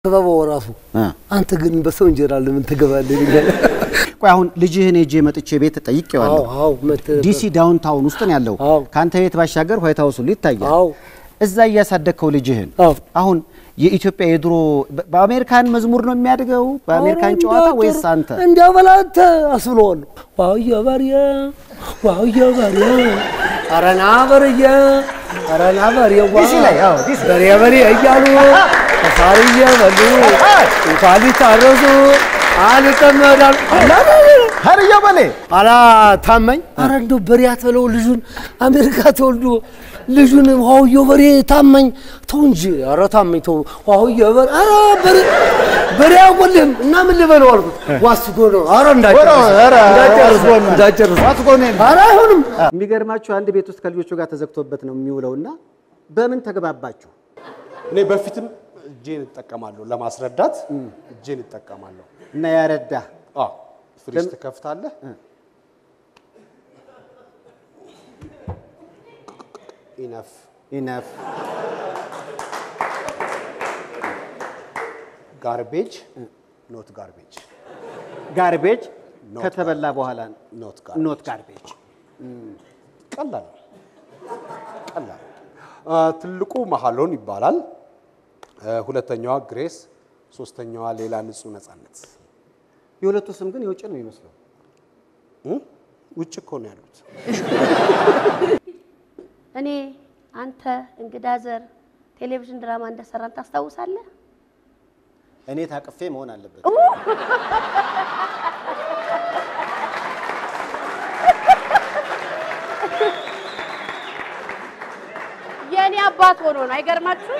ክበበው ራሱ እ። አንተ ግን በሰው እንጀራ ለምን ትገባለህ? ይለኛል። ቆይ አሁን ልጅህን ሄጄ መጥቼ ቤት ጠይቄዋለሁ። አዎ አዎ መተህ ዲሲ ዳውንታውን ውስጥ ነው ያለው። አዎ። ከአንተ ቤት ባሻገር ዋይት ሀውስ ሁሉ ይታያል። አዎ እዛ እያሳደግከው ልጅህን አዎ አሁን የኢትዮጵያ የድሮ በ- በአሜሪካን መዝሙር ነው የሚያድገው በአሜሪካን ጨዋታ ወይስ አንተ? እንዲያው በላንተ አስብለዋለሁ። ዋውየ በርየ ዋውየ በርየ አረና በርየ አረና በርየ ዲሲ ላይ አዎ ዲሲ በሬ በሬ እያሉ ሳር እየበሉ እንኳን ሊታረሱ አልጠመዳል ሀርያ በሌ አላ ታመኝ አረ እንደው በሬ አትበለው ልጁን አሜሪካ ተወልዶ ልጁን ዋውየ በሬ ታመኝ ተው እንጂ አረ ታመኝ ተው ዋውየ በሬ አረ በሬ በሬ አያጎልህም እና ምን ልበለው አልኩት ዋስጎ ነው አረ እንዳጨርስ እንዳጨርስ እንዳጨርስ አረ አይሆንም የሚገርማችሁ አንድ ቤት ውስጥ ከልጆቹ ጋር ተዘግቶበት ነው የሚውለው እና በምን ተግባባችሁ? እኔ በፊትም እጄን እጠቀማለሁ ለማስረዳት እጄን እጠቀማለሁ። እና ያረዳ አዎ ፍሪጅ ትከፍታለህ። ኢነፍ ኢነፍ ጋርቤጅ ኖት ጋርቤጅ ጋርቤጅ ኖት ከተበላ በኋላ ኖት ኖት ጋርቤጅ ቀላል ነው። ቀላል አ፣ ትልቁ መሀሎን ይባላል። አ፣ ሁለተኛዋ ግሬስ፣ ሶስተኛዋ ሌላ ንጹህ ነጻነት። የሁለቱ ስም ግን የውጭ ነው የሚመስለው። እ? ውጭ እኮ ነው ያሉት። እኔ አንተ እንግዳ ዘር ቴሌቪዥን ድራማ እንደሰራን ታስታውሳለህ? እኔ ታቅፌ መሆን አለበት። የእኔ አባት ሆኖ ነው። አይገርማችሁ?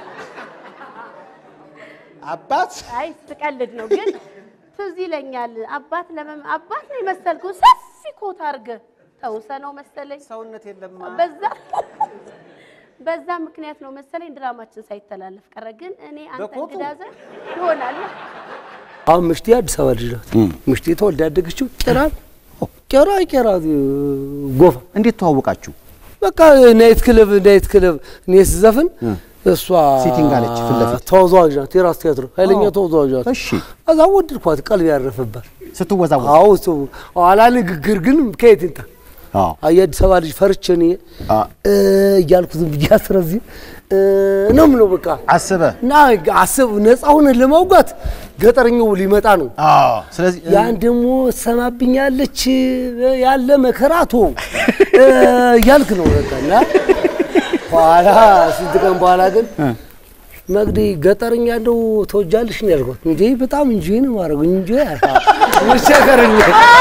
አባት አይ ስቀልድ ነው፣ ግን ትዝ ይለኛል። አባት ለመም አባት ነው የመሰልከው ሰፊ ኮት አድርገህ ተውሰ ነው መሰለኝ። ሰውነት የለም በዛ በዛ ምክንያት ነው መሰለኝ ድራማችን ሳይተላለፍ ቀረ። ግን እኔ አንተ በኮቱ? እንግዳ ዘር ይሆናል አሁን ምሽቴ አዲስ አበባ ልጅ ናት። ምሽቴ ተወልዳ ያደገችው ቄራ ቄራ ቄራ ጎፋ እንዴት ተዋወቃችሁ? በቃ ናይት ክለብ ናይት ክለብ እኔ ስዘፍን እሷ ሲቲንግ አለች ፊት ለፊት። ተወዛዋዥ ናት። የራስ ቲያትር ኃይለኛ ተወዛዋዥ ናት። እሺ እዛ ወደድኳት፣ ቀልብ ያረፈባት። ስትወዛወዝ አዎ እሱ ኋላ ንግግር ግን ከየት ይምጣ? አዎ የአዲስ አበባ ልጅ ፈርቼ እኔ አ እ እያልኩ ዝም ብዬ አስረዚህ እ ነው የምለው በቃ አስበ እና አስብ ነፃ ሆነን ለማውጋት ገጠረኛው ሊመጣ ነው። አዎ ስለዚህ ያን ደግሞ ሰማብኛለች ያለ መከራቶ እያልክ ነው በቃ እና ኋላ ስንት ቀን በኋላ ግን መግዲ ገጠርኛ እንደው ተወጃለሽ ነው ያልኳት። እንጂ በጣም እንጂ ነው ማድረግ እንጂ መቸገረኝ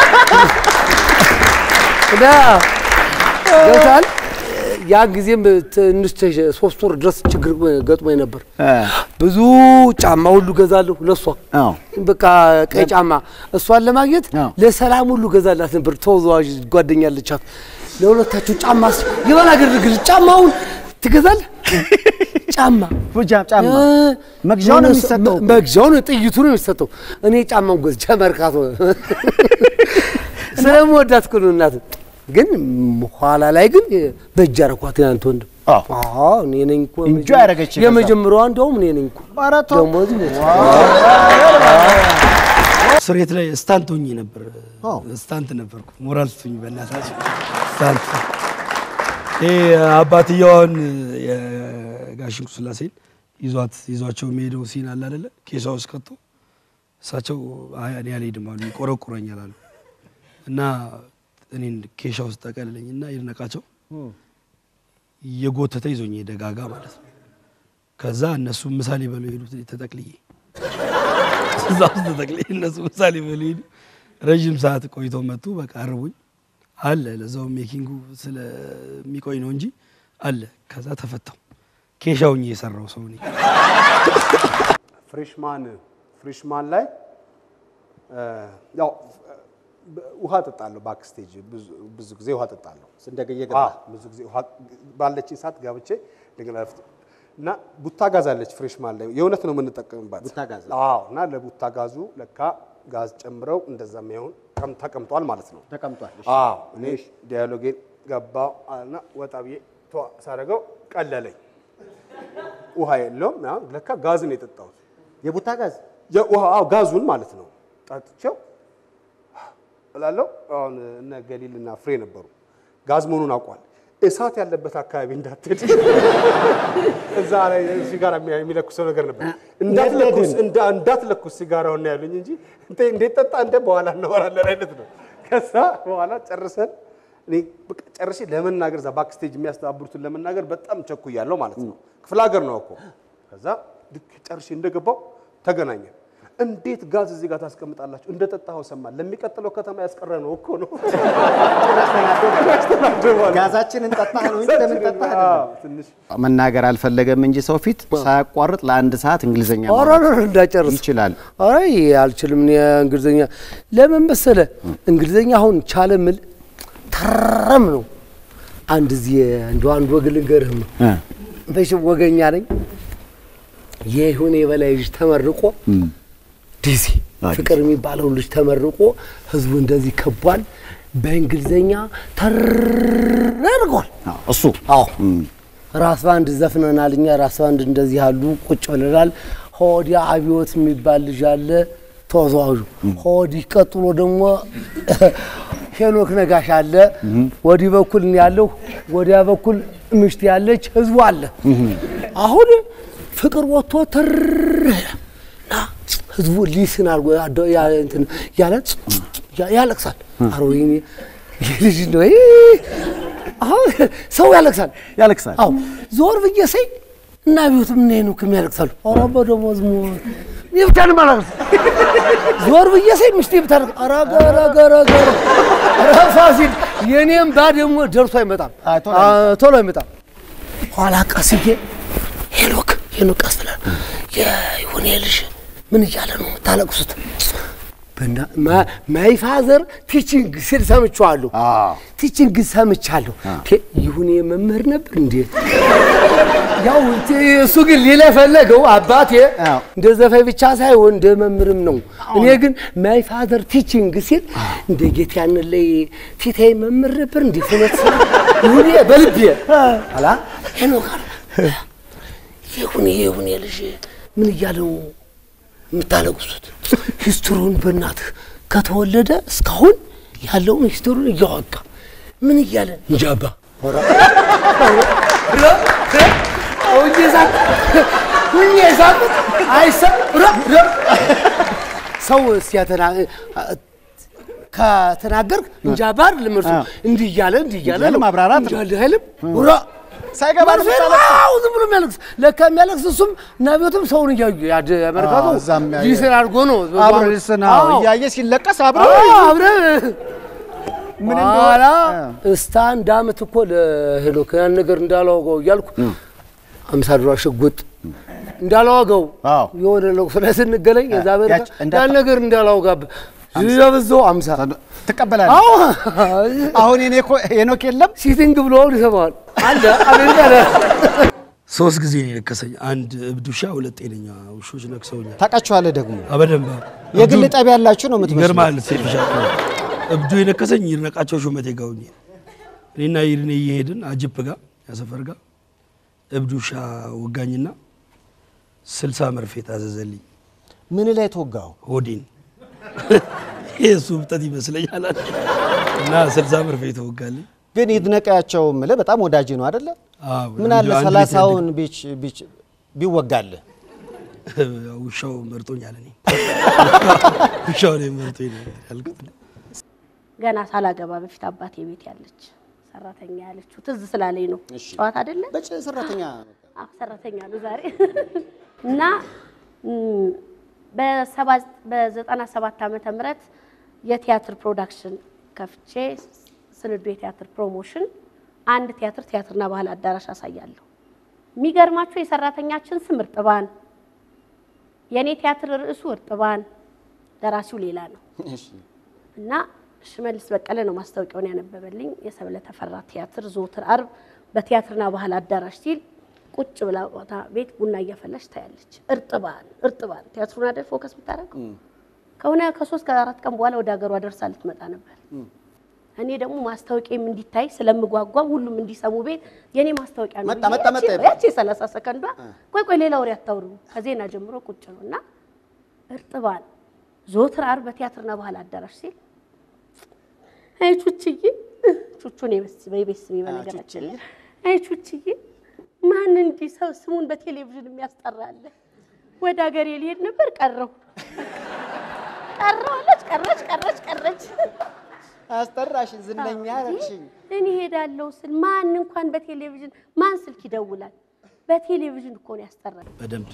እና ገብቶሃል። ያን ጊዜም ትንሽ ተሸ- ሶስት ወር ድረስ ችግር ገጥሞኝ ነበር። እ ብዙ ጫማ ሁሉ ገዛለሁ ለሷ አዎ በቃ ቀይ ጫማ እሷን ለማግኘት አዎ። ለሰላም ሁሉ ገዛላት ነበር። ተወዛዋዥ ጓደኛ አለቻት። ለሁለታችሁ ጫማ ስ- የበላ ግርግር ጫማውን ትገዛለህ? ጫማ ፉጃ ጫማ እ፣ መግዣው ነው የሆነ የሚሰጠው መ- መግዣው ነው ጥይቱ ነው የሚሰጠው። እኔ ጫማውን ገዝቼ መርካቶ ስለምወዳት እኮ ነው እናት። ግን ም- ኋላ ላይ ግን በእጅ አረኳት ያንተ ወንድም። አዎ። አዎ እኔ ነኝ እኮ እንጆ ያደረገች ከዛ። የመጀመሪያዋ እንደውም እኔ ነኝ እኮ ኧረ ተው። ደግሞ እዚህ ሞት ስሬት ላይ ስታንት ሆኜ ነበር። አዎ። ስታንት ነበርኩ። ሞራል ስጡኝ በእናታችሁ ስታንት። ይሄ አባትየዋን የጋሽንኩ ስላሴን ይዟት ይዟቸው የሚሄደው ሲን አለ አይደለ? ኬሻ ውስጥ ከቶ እሳቸው አይ እኔ አልሄድም አሉ፣ ይቆረቁረኛል አሉ እና እኔን ኬሻ ውስጥ ጠቀልለኝ እና ይድነቃቸው እየጎተተ ይዞኝ ሄደ ጋጋ ማለት ነው። ከዛ እነሱ ምሳሌ በሉ ሄዱት ተጠቅልዬ እዛ ውስጥ ተጠቅልዬ እነሱ ምሳሌ በሉ ሄዱ። ረዥም ሰዓት ቆይተው መጡ። በቃ አርቡኝ አለ ለዛው ሜኪንጉ ስለሚቆይ ነው እንጂ አለ። ከዛ ተፈታው ኬሻውኝ የሰራው ሰው ነኝ። ፍሬሽማን ፍሬሽማን ላይ እ፣ ያው እ፣ ውሃ ጠጣለሁ። ባክስቴጅ ብዙ- ብዙ ጊዜ ውሃ ጠጣለሁ። እንደገየ አዎ፣ ብዙ ጊዜ ውሃ ባለችኝ ሰዓት ገብቼ እንደገና ረፍት እና ቡታ ጋዝ አለች ፍሬሽማን ላይ የእውነት ነው የምንጠቀምባት ቡታ ጋዝ? አዎ። እና ለቡታ ጋዙ ለካ ጋዝ ጨምረው እንደዛ የሚሆን ቀም- ተቀምጧል ማለት ነው። ተቀምጧል። እሺ። አዎ እኔ ዲያሎጌን ገባው እና ወጣ ብዬ ቷ ሳደርገው ቀለለኝ። ውሃ የለውም። ያ ለካ ጋዝ ነው የጠጣሁት። የቡታ ጋዝ የውሃ አዎ፣ ጋዙን ማለት ነው። ጠጥቼው እላለሁ። አሁን እነ ገሊልና ፍሬ ነበሩ። ጋዝ መሆኑን አውቋል። እሳት ያለበት አካባቢ እንዳትሄድ እዛ ላይ ሲጋራ የሚ- የሚለኩሰው ነገር ነበር። እንዳትለኩስ እንዳ- እንዳትለኩስ ሲጋራውን ነው ያሉኝ እንጂ እንተ- እንዴት ጠጣ እንደ በኋላ እናወራለን አይነት ነው። ከዛ በኋላ ጨርሰን እኔ በቃ ጨርሼ ለመናገር እዛ ባክስቴጅ የሚያስተባብሩትን ለመናገር በጣም ቸኩያለሁ ማለት ነው። ክፍለ ሀገር ነው እኮ። ከዛ ልክ ጨርሼ እንደገባው ተገናኘን። እንዴት ጋዝ እዚህ ጋር ታስቀምጣላችሁ? እንደ ጠጣኸው ሰማን። ለሚቀጥለው ከተማ ያስቀረ ነው እኮ ነው። ጋዛችንን ጠጣህ ነው እንጂ ለምን ጠጣህ አይደለም። አዎ፣ ትንሽ መናገር አልፈለገም እንጂ ሰው ፊት ሳያቋርጥ ለአንድ ሰዓት እንግሊዘኛ ኧረ ማውራት ኧረ እንዳጨርስ ይችላል። አይ አልችልም። እኔ እንግሊዘኛ ለምን መሰለ እንግሊዘኛ አሁን ቻለ ምል ተረም ነው። አንድ እዚህ እንደ አንድ ወግ ልንገርህ ነው እ መቼም ወገኛ ነኝ። የይሁኔ የበላይ ልጅ ተመርቆ ዲሲ ፍቅር የሚባለው ልጅ ተመርቆ ህዝቡ እንደዚህ ከቧል። በእንግሊዘኛ ተርጓል። አዎ፣ እሱ አዎ ራስ ባንድ ዘፍነናል። እኛ ራስ ባንድ እንደዚህ ያሉ ቁጭ ብለናል። ሆዲያ አብዮት የሚባል ልጅ አለ ተወዛዋዡ። ሆዲ ቀጥሎ ደግሞ ሄኖክ ነጋሽ አለ። ወዲህ በኩል እኔ ያለሁ፣ ወዲያ በኩል ምሽት ያለች ህዝቡ አለ። አሁን ፍቅር ወጥቶ ትር እና ህዝቡ ሊስን አድርጎ ያደ- ያ- እንትን ያለ ያ- ያለቅሳል። አሮ ይሄ ልጅ ነው ይሄ አሁን ሰው ያለቅሳል ያለቅሳል። አዎ ዞር ብዬ ሳይ እና ቢዩት ምን ነው ከሚ ያለቅሳሉ። ኧረ በደሞዝ ሙ ይህ ብቻ ነው የማለቅስ። ዞር ብዬ ሳይ ሚስቴ ብታለቅስ ኧረ ገረ ገረ ገረ ኧረ ፋሲል የኔም ባ ደግሞ ደርሶ አይመጣም አይ፣ ቶሎ አ- ቶሎ አይመጣም። ኋላ ቀስዬ ሄኖክ ሄኖክ ቀስ ብለህ የይሁኔ ልጅ ምን እያለ ነው የምታለቅሱት? ማይ ፋዘር ቲቺንግ ሲል ሰምቼዋለሁ። አዎ። ቲቺንግ ሰምቻለሁ። ቴ- ይሁኔ መምህር ነበር እንዴ? ያው ቴ- እሱ ግን ሌላ የፈለገው አባቴ አዎ። እንደ ዘፋኝ ብቻ ሳይሆን እንደ መምህርም ነው። እኔ ግን ማይ ፋዘር ቲቺንግ ሲል እንደ ጌታ ያንን ላይ ፊታዬ መምህር ነበር እንዴ? ፍኖት ይሁኔ በልቤ አላ ሄኖክ አለ ይሁኔ ይሁኔ ልጅ ምን እያለ ነው የምታለቅሱት? ሂስትሪውን በእናትህ ከተወለደ እስካሁን ያለውን ሂስትሪውን እያወጋ ምን እያለ እንጃባ ሰው ሲያተና ከተናገርክ እንጃባ አይደለም እርሱ እንዲህ እያለ እንዲህ እያለ እያለ ነው። ማብራራት ነው። እንጃ አይልም ራ ሳይገባ ነው መርፌ ነው። የምታለቅሰው። አዎ ዝም ብሎ የሚያለቅስ ለካ የሚያለቅስ እሱም እና ቤቱም ሰውን እያዩ ያደ አሜሪካቱ አዎ፣ እዛም ያየ- ጂስን አድርጎ ነው አብሮ ልስና አዎ። እያየ ሲለቀስ አብሮ አዎ፣ አብረን ምን በኋላ እንደሆነ እስታ አንድ አመት እኮ ለሄኖክ ያን ነገር እንዳላወጋው እያልኩ አምሳ ድሯ ሽጉጥ እንዳላወጋው አዎ። የሆነ ለቅሶ ላይ ስንገናኝ የዛ አሜሪካ ያች እንዳ- ያን ነገር እንዳላወጋብህ ያበዛው አምሳ ትቀበላለህ። አዎ አሁን የኔ እኮ ሄኖክ የለም ሲቲንግ ብሎ ይሰማዋል አለ አሜሪካ ላይ ሶስት ጊዜ ነው የነከሰኝ። አንድ እብድ ውሻ፣ ሁለት ጤነኛ ውሾች ነክሰውኛል። ታውቃቸዋለህ ደግሞ በደንብ የግል ጠብ ያላችሁ ነው የምትመስለው። ይገርማል። ሴፍሻ እብዱ የነከሰኝ ይድነቃቸው ሹመቴ ጋር ሆኜ እኔና ይድኔ እየሄድን አጅፕ ጋር ያሰፈር ጋር እብድ ውሻ ወጋኝና ስልሳ መርፌ ታዘዘልኝ ምን ላይ ተወጋው? ሆዴን ይህ እሱ እብጠት ይመስለኛል አለ። እና ስልሳ መርፌ ተወጋልኝ። ግን ይድነቃቸው ምልህ በጣም ወዳጅ ነው አይደለ? አዎ፣ ምን አለ አንድ ቤት ሰላሳውን ቢች ቢች ቢወጋልህ ያደግ- ውሻው መርጦኛል። እኔ ውሻው እኔን መርጦኝ ነው ያልኩት። ገና ሳላገባ በፊት አባቴ ቤት ያለች ሰራተኛ ያለችው ትዝ ስላለኝ ነው። ጨዋታ አይደለ? በጭ ሰራተኛ አዎ ሰራተኛ ነው ዛሬ እና ም፣ በሰባ- በዘጠና ሰባት ዓመተ ምህረት የቲያትር ፕሮዳክሽን ከፍቼ ስንዱ የቲያትር ፕሮሞሽን አንድ ቲያትር ቲያትርና ባህል አዳራሽ አሳያለሁ። የሚገርማችሁ የሰራተኛችን ስም እርጥባን፣ የእኔ ቲያትር ርዕሱ እርጥባን፣ ደራሲው ሌላ ነው እና ሽመልስ በቀለ ነው ማስታወቂያውን ያነበበልኝ። የሰብለ ተፈራ ቲያትር ዘወትር አርብ በቲያትርና ባህል አዳራሽ ሲል ቁጭ ብላ ቦታ ቤት ቡና እያፈላች ታያለች። እርጥባን እርጥባን ቲያትሩን አይደል ፎከስ የምታደርገው ከሆነ ከሶስት ከአራት ቀን በኋላ ወደ ሀገሯ ደርሳ ልትመጣ ነበር። እኔ ደግሞ ማስታወቂያም እንዲታይ ስለምጓጓም ሁሉም እንዲሰሙ ቤት የኔ ማስታወቂያ ነው መጣ፣ ብዬ መጣ፣ መጣ ያቺ- ይባል። ያቺ የሰላሳ ሰከንዷ ቆይ ቆይ ሌላ ወሬ አታውሩ ከዜና ጀምሮ ቁጭ ነው እና እርጥባን ዘወትር ዓርብ በቲያትርና ባህል አዳራሽ ሲል አይ ቹችዬ ቹቹን በቤት ስሜ በነገራችን ላይ አይ ቹችዬ ማን እንዲህ ሰው ስሙን በቴሌቪዥን የሚያስጠራለ? ወደ ሀገሬ ሊሄድ ነበር ቀረው ቀረው አለች ቀረች ቀረች ቀረች። አስጠራሽን፣ ዝነኛ አደረግሽኝ። እኔ ሄዳለሁ ስል ማን እንኳን በቴሌቪዥን ማን ስልክ ይደውላል? በቴሌቪዥን እኮ ነው ያስጠራል። በደንብ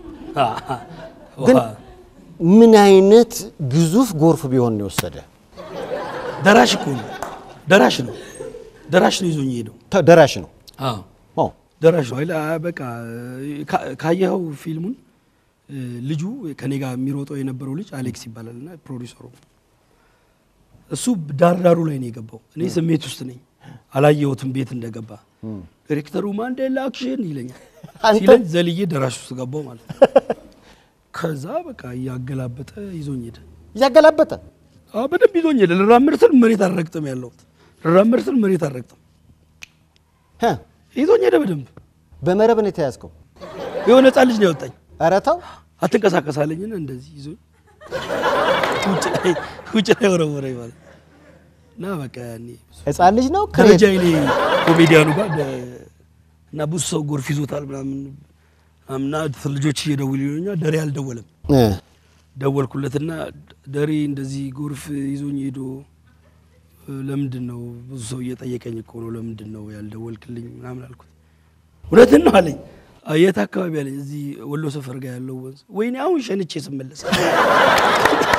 ግን ምን አይነት ግዙፍ ጎርፍ ቢሆን ነው የወሰደ? ደራሽ እኮ ነው። ደራሽ ነው። ደራሽ ነው ይዞኝ ሄደው። ተ- ደራሽ ነው። አዎ አዎ። ደራሽ ነው። አይላ በቃ ካ- ካየኸው ፊልሙን እ፣ ልጁ ከኔ ጋር የሚሮጠው የነበረው ልጅ አሌክስ ይባላል እና ፕሮዲሰሩ እሱ ዳር ዳሩ ላይ ነው የገባው። እኔ ስሜት ውስጥ ነኝ፣ አላየሁትም ቤት እንደገባ። ዲሬክተሩ ማንዴላ አክሽን ይለኛል አንተ- ሲለኝ ዘልዬ ደራሽ ውስጥ ገባው ማለት ነው። ከዛ በቃ እያገላበጠ ይዞኝ ሄደ። እያገላበጠ አዎ በደንብ ይዞኝ ሄደ። ልራመድ ስል መሬት አልረግጥም ያለሁት ልራመድ ስል መሬት አልረግጥም። ህ፣ ይዞኝ ሄደ በደንብ በመረብ ነው የተያዝከው። የሆነ ህፃን ልጅ ነው ያወጣኝ። ኧረ ተው። አትንቀሳቀሳለኝና እንደዚህ ይዞኝ ውጭ ላይ ውጭ ላይ ወረወረኝ ማለት እና በቃ ያኔ ህፃን ልጅ ነው ደረጃ ይኔ ኮሜዲያኑ ጋር ደ- እና ብዙ ሰው ጎርፍ ይዞታል ምናምን እና ልጆች እየደውሉ ይሉኛል። ደሬ አልደወለም። እ፣ ደወልኩለትና ደሬ እንደዚህ ጎርፍ ይዞኝ ሄዶ እ፣ ለምንድን ነው ብዙ ሰው እየጠየቀኝ እኮ ነው ለምንድን ነው ያልደወልክልኝ ምናምን አልኩት። እውነትን ነው አለኝ። "አይ፣ የት አካባቢ አለኝ። እዚህ ወሎ ሰፈር ጋር ያለው ወንዝ። ወይኔ አሁን ሸንቼ ስመለስ